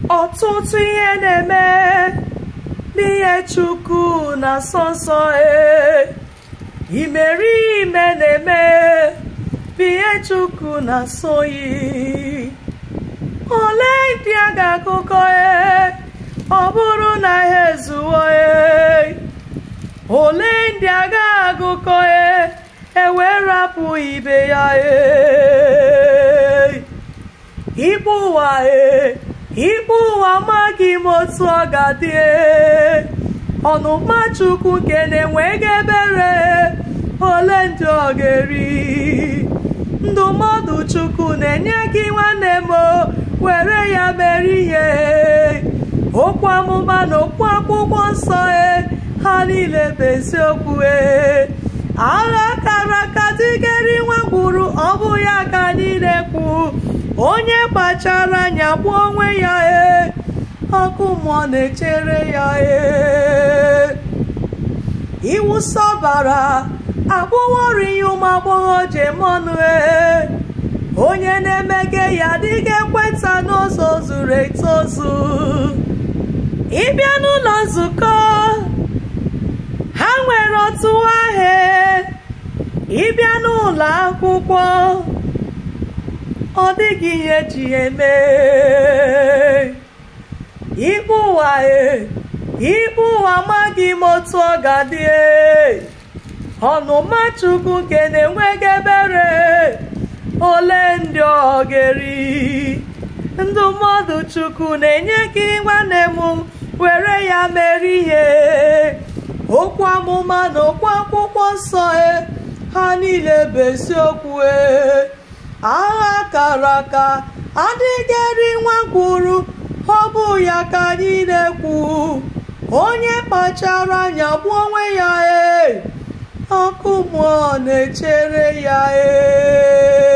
ọtụtụ ihe na-eme n'ihe chukwu na nsọ nsọ e imerime na-eme n'ihe chukwu na nsọyi ole ndị a ga-akụkọ e ọ bụrụ na ha ezuwo e ole ndị a ga-agụkọ e ewee rapụ ibe ya e ikpe ụwa e ikpe ụwa amaghị m otu ọ ga-adị e ọnụma chukwu nke na-enweghị ebere ole ndị ọ ga-eri ndụmọdụ chukwu na-enye gị nwanne m were ya mere ihe okwu amụma na okwu akwụkwọ nsọ e ha niile bụ eziokwu e agha kara aka dịgeri nwa gburu ọ bụ ya ka anyị na-ekwu onye kpachara anya gbuo onwe ya e ọkụ mmụọ na-echere ya e iwụsa ọbara abụwori ya ụmụ agbọghọ jemọnụ e onye na-emege ya dịga ekweta n'ụzọ zuru etozu ịbịa n'ụlọ nzukọ ha nwere otu ahịa ịbịa n'ụlọ akwụkwọ ọ dịghị ihe ji eme ikpe ụwa e ikpe ụwa amaghị m otu ọ ga-adị ọnụma chukwu nke na-enweghị ebere ole ndị ọ ga-eri ndụmọdụ chukwu na-enye gị nwanne m were ya mere ihe okwu amụma na okwu akwụkwọ nsọ e ha niile bụ eziokwu e agha kara aka adịghịrị nwa gwuru ọ bụ ya ka anyị na-ekwu onye kpachara anya gbuo onwe ya e ọkụ mmụọ na-echere ya e